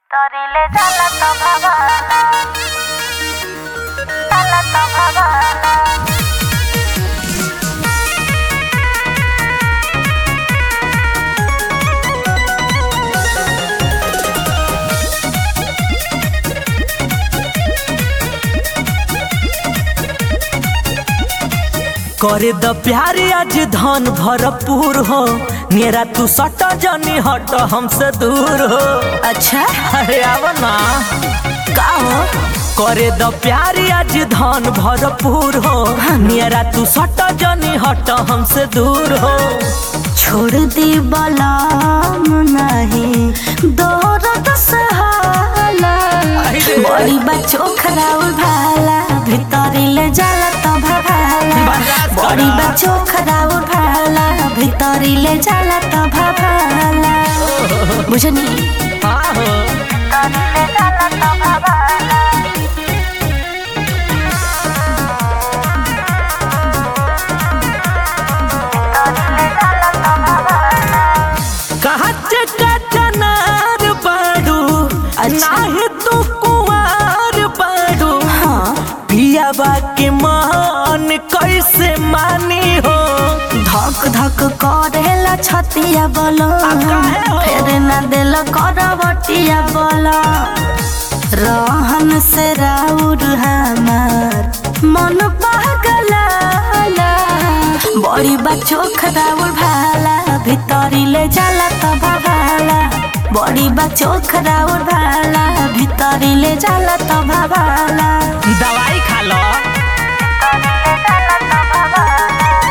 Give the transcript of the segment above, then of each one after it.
तोरिले जाला तो भवाला जाला तो भवाला करे द प्यारी आज धन भरपूर हो मेरा तू सट जनी हट हमसे दूर हो अच्छा अरे आव ना का हो करे द प्यारी आज धन भरपूर हो मेरा तू सट जनी हट हमसे दूर हो छोड़ दी बलाम नहीं दौरत सहाला अरे। बड़ी बच्चो खराउल भाला भीतरी ले जाला तो भभाला बर्दाश्त करा। बड़ी बच्चो खराउल भाला भीतरी ले जाला तो भभाला बुझनी हाँ हो तोरिले जाला तो भवाला तोरिले जाला तो भवाला कहाँ चका चनार बाड़ू अच्छा। नाही तू कुंवार बाड़ू हाँ पियाबा के मान कैसे मानी हो धक धक करेला छतिया बोलो काहे हो? फेर न दिल करवटिया बोलो रहन से राउर हमार मन पगला बड़ी बच्चो खराउर भाला भीतरी ले जाला तो भभाला बड़ी बच्चो खराउर भाला भीतरी ले जाला तो भभाला दवाई खा लो तोरिले जाला तो भवाला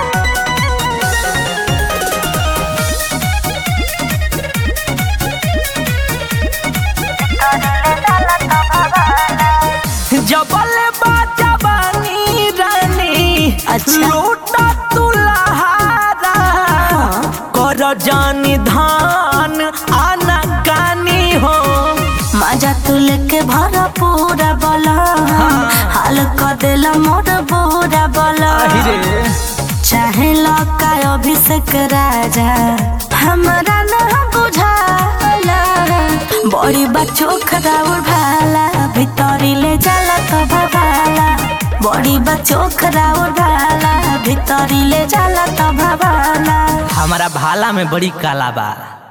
तोरिले जाला तो भवाला जबल बाजा बानी रानी अच्छा। लूटा तुलहारा कर जानी धान आना कानी हो मजा तू लेके भरा पूरा बोला हाल कर देला मोर बोरा बोला चाहे लौका अभिषेक राजा हमरा न बुझाला बड़ी बच्चो खराउर भाला भीतरी ले जाला तो भभाला बड़ी बच्चो खराउर भाला भीतरी ले जाला तो भभाला हमारा भाला में बड़ी काला बा